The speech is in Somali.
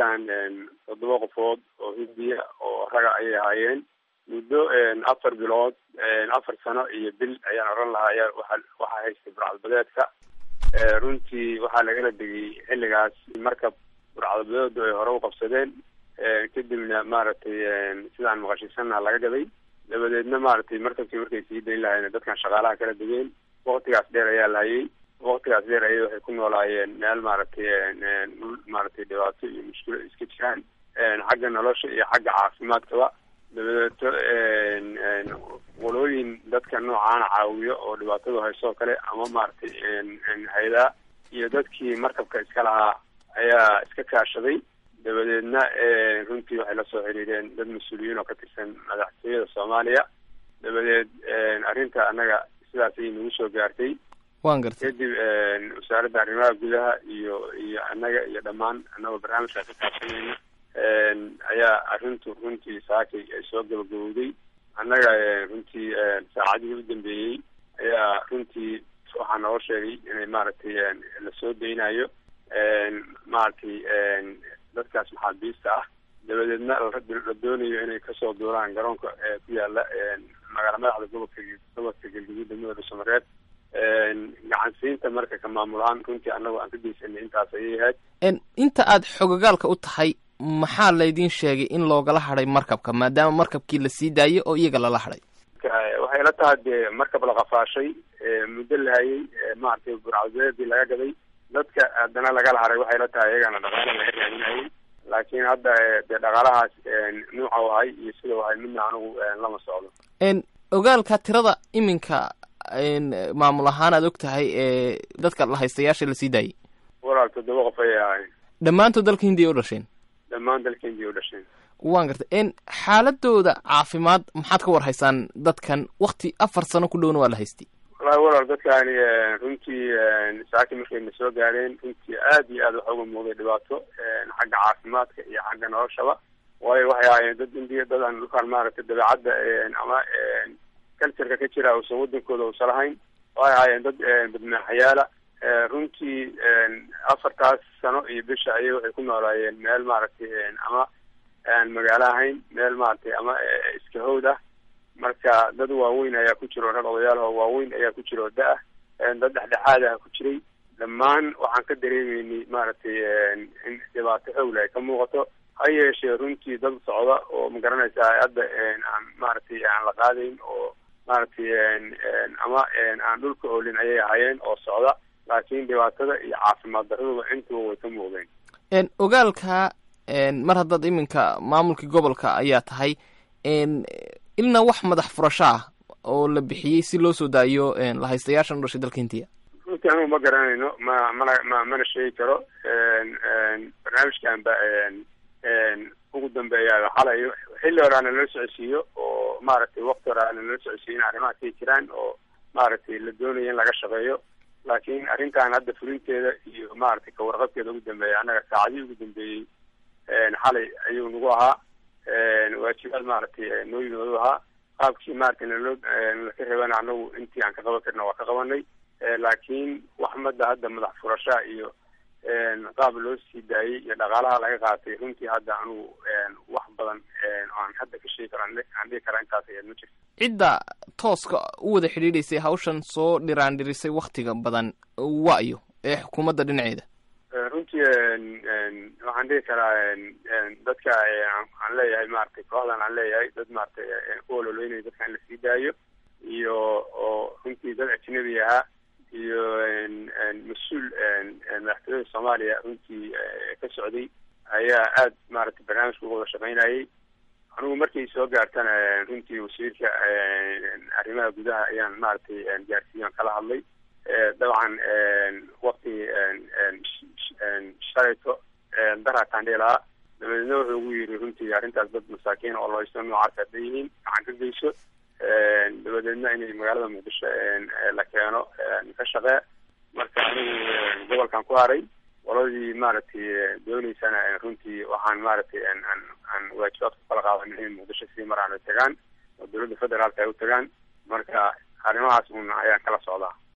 dadkan toddoba qofood oo hindiya oo raga ayay ahaayeen muddo afar bilood afar sano iyo bil ayaan oran lahaa ayaa waa waxaa haystay burcadbadeedka runtii waxaa lagala degay xilligaas markab burcadbadeedu ay hore u qabsadeen kadibna maaragtay sidaan maqashiisana laga gaday dabadeedna maaragtay markabkii markay sii dayn lahayen dadkan shaqaalaha kala degeen waktigaas dheer ayaa lahayay waktigaas dheer ayay waxay ku noolaayeen meel maaragtay dhul maaragtay dhibaato iyo mushkilo iska jiraan xagga nolosha iyo xagga caafimaadkaba dabadeeto qolooyin dadka noocaana caawiyo oo dhibaatadu hayso kale ama maaragtay haydaa iyo dadkii markabka iska lahaa ayaa iska kaashaday dabadeedna runtii waxay lasoo xiriireen dad mas-uuliyiin oo ka tirsan madaxtooyada soomaaliya dabadeed arrinta annaga sidaas ayay nagu soo gaartay wan gartay kadib wasaaradda arrimaha gudaha iyo iyo annaga iyo dhammaan annagoo barnaamijkaa ka kaashanayna ayaa arrintu runtii saakay ay soo gabagabowday annaga runtii saacadihii u dambeeyey ayaa runtii waxaa noo sheegay inay maaragtay lasoo daynayo maaragtay dadkaas maxaabiista ah dabadeedna la doonayo inay kasoo duuraan garoonka ku yaala magaala madaxda gobolka gobolka galgaduud degmada dhuusamareed gacansiinta marka ka maamul ahaan runtii annagoo aan ka geysanay intaas ayay ahayd inta aad xogogaalka u tahay maxaa laydin sheegay in loogala hadhay markabka maadaama markabkii la sii daayay oo iyaga lala hadhay waxay la tahay dee markab la qafaashay muddo la hayay maaragtay burcadbeedii laga gaday dadka haddana lagala haray waxay la tahay iyagana dhaqaala laga raadinayay laakiin hadda dee dhaqaalahaas nuuca u ahay iyo sida u ahay midna anigu lama socdo ogaalka tirada iminka maamul ahaan aad og tahay ee dadka lahaystayaasha la sii daayay walaal toddoba qof ayay ahayn dhammaantood dalka hindiya u dhasheen dhammaan dalka hindiya u dhasheen waan gartay xaaladooda caafimaad maxaad ka war haysaan dadkan wakti afar sano ku dhowna waa la haystay wallahi walaal dadkaani runtii saaki markayna soo gaareen runtii aad iyo aad waxa uga muuqday dhibaato xagga caafimaadka iyo xagga noloshaba waayo waxay ahaayeen dad indiya dad aan dhulkaan maaragtay dabeecadda ama cultureka ka jira uusan wadankooda uusan lahayn waxay ahaayeen dad badmaaxayaala runtii afartaas sano iyo bisha ayay waxay ku noolaayeen meel maaragtay ama aan magaalo ahayn meel maaragtay ama iska hawd ah marka dad waaweyn ayaa ku jiro rag odayaal oo waaweyn ayaa ku jira oo da-ah dad dhexdhexaad ah ku jiray dhammaan waxaan ka dareemeynay maaragtay in dhibaato xowle ay ka muuqato ha yeeshee runtii dad socda oo magaranaysaa hadda aan maaragtay aan la qaadayn oo maaragtay ama aan dhulka oolin ayay ahaayeen oo socda laakiin dhibaatada iyo caafimaad daraduba intuba way ka muuqdeen ogaalka mar haddaad iminka maamulkii gobolka ayaa tahay ilna wax madax furasho ah oo la bixiyey si loo soo daayo lahaystayaashan u dhashay dalka hindiya runtii anugu ma garanayno ma mana ma mana sheegi karo barnaamijkan ba ugu dambeeya xalay xilli hore ana lala socodsiiyo oo maaragtay wakti hore ana lala socodsiiyo in arrimaha kay jiraan oo maaragtay la doonayo in laga shaqeeyo laakiin arrintan hadda fulinteeda iyo maaragtay kawarqabkeeda ugu dambeeya annaga saacadihii ugu dambeeyey xalay ayuu nagu ahaa waajibaad maaragtay noo yimoodu ahaa qaabkii maaragtay naloo laka reebana anagu intii aan ka qaban karna waa ka qabanay laakiin wax madda hadda madax furashaa iyo qaab loo sii daayey iyo dhaqaalaha laga qaatay runtii hadda anugu wax badan aan hadda ka sheegi karo aan dhihi karaa intaas ayaad ma jirto cidda tooska u wada xidhiidhaysay hawshan soo dhiraandhirisay waktiga badan waayo ee xukuumadda dhinaceeda runtii waxaan dhihi karaa dadka aan leeyahay maaragtay kooxdan aan leeyahay dad maaragtay ku ololeynayo dadka in lasii daayo iyo oo runtii dad ajnabi ahaa iyo mas-uul madaxtooyada soomaaliya runtii ka socday ayaa aad maaragtay barnaamijka uga wada shaqaynayay anigu markay soo gaartana runtii wasiirka arrimaha gudaha ayaan maaragtay gaarsiiyan kala hadlay dabcan wakti shalayto daraataan dhihi lahaa dabadeedna wuxuu ugu yiri runtii arrintaas dad masaakiin oo lohaysto noocaas hadday yihiin gacan ka geyso dabadeedna inay magaalada muqdisho la keeno ka shaqee marka anigu gobolkan ku haray qoladii maaragtay dooneysana runtii waxaan maaragtay aan aan waajibaad ku kala qaadan inay muqdisho sii maraan ay tagaan oo dowladda federaalka ay u tagaan marka arrimahaas un ayaan kala socdaa